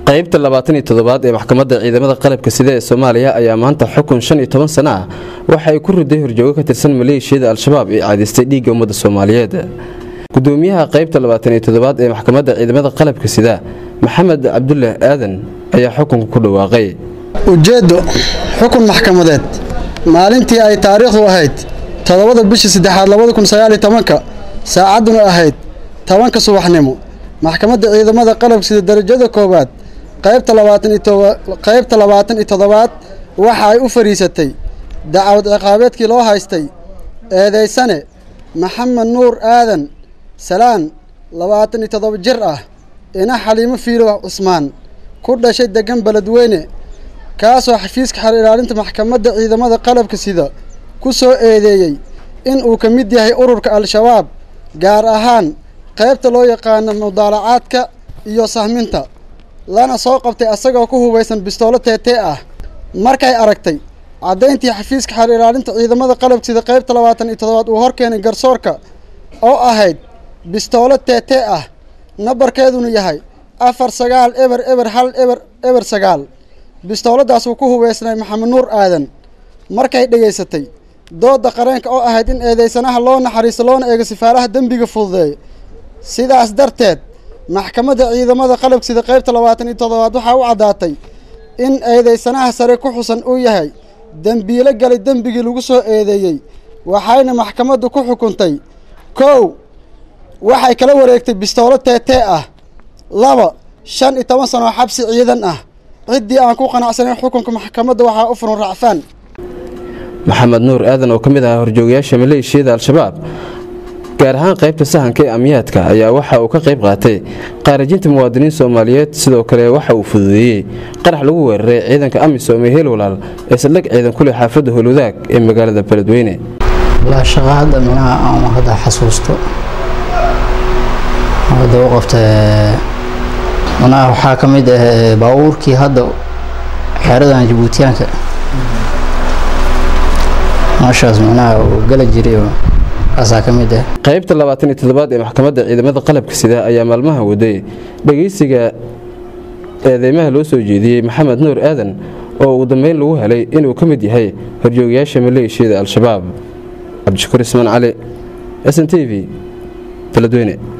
qaybta labaatan iyo toddobaad ee maxkamadda ciidamada qalabka sida ee soomaaliya ayaa maanta xukun shan iyo toban sano ah waxa ay ku riday horjoogo ka tirsan maleeshiyada al-shabaab ee caadaystay dhiigga ummadda soomaaliyeed gudoomiyaha qaybta labaatan iyo toddobaad ee maxkamadda ciidamada qalabka sida maxamed cabdulah aadan ayaa xukunka ku dhawaaqay ujeeddo xukun maxkamadeed maalintii ay taariikhdu ahayd toddobada bishii saddexaad labada kun sagaaliyo tobanka saacadduna ahayd tobanka subaxnimo maxkamadda ciidamada qalabka sida darajada koowaad qaybta labaatan iyo qaybta labaatan iyo toddobaad waxa ay u fadhiisatay dacwad ciqaabeedkii loo haystay eedaysane maxamed nuur aadan salaan labaatan iyo toddoba jir ah ina xaliimo fiilo cusmaan ku dhashay degan beledweyne kaasoo xafiiska xer ilaalinta maxkamadda ciidamada qalabka sida ku soo eedeeyey in uu ka mid yahay ururka al-shabaab gaar ahaan qaybta loo yaqaano mudaalacaadka iyo sahminta lana soo qabtay asagoo ku hubaysan bistoolo teetee ah markay aragtay caddayntii xafiiska xer ilaalinta ciidamada qalabka sida qaybta labaatan iyo toddobaad uu horkeenay garsoorka oo ahayd bistoolo teetee ah nambarkeeduna yahay afar sagaal eber eber hal eber eber sagaal bistooladaas uu ku hubaysnay maxamed nuur aadan markay dhegaysatay doodda qareenka oo ahayd in eedeysanaha loo naxariisto loona eego sifaalaha dembiga fududeeya sidaas darteed maxkamadda ciidamada qalabka sida qaybta labaatan iyo toddobaad waxaa u caddaatay in eedeysanaha sare ku xusan uu yahay dembiilo galay dembigii lagu soo eedeeyey waxayna maxkamaddu ku xukuntay kow waxay kala wareegtay bistoolo teetee ah laba shan iyo toban sano oo xabsi ciidan ah ciddii aan ku qanacsanayn xukunka maxkamadda waxaa u furan racfaan maxamed nuur aadan oo ka mid ahaa horjoogayaasha maleeshiyada al-shabaab gaar ahaan qaybta sahanka ee amniyaadka ayaa waxa uu ka qayb qaatay qaarajinta muwaadiniin soomaaliyeed sidoo kale waxa uu fududeeyey qarax lagu weeraray ciidanka amisom ee heelwalaal ee saldhig ciidan kuleh xaafadda howlwadaag ee magaalada beledweyne shaqa hadda minaha aan hadda xasuusto hadda u qabta minaha waxaa ka mid ah baabuurkii hadda xeeradan jabuutiyaanka meeshaas minaha uu gala jiray kaasaa ka mid ah qaybta labaatan iyo toddobaad ee maxkamadda ciidamada qalabka sida ayaa maalmaha waday dhegeysiga eedeymaha loo soo jeediyey maxamed nuur aadan oo ugu dambeyn lagu helay inuu ka mid yahay horjoogayaasha maleeshiyada al-shabaab cabdishakuur ismaan cali s n t v beledweyne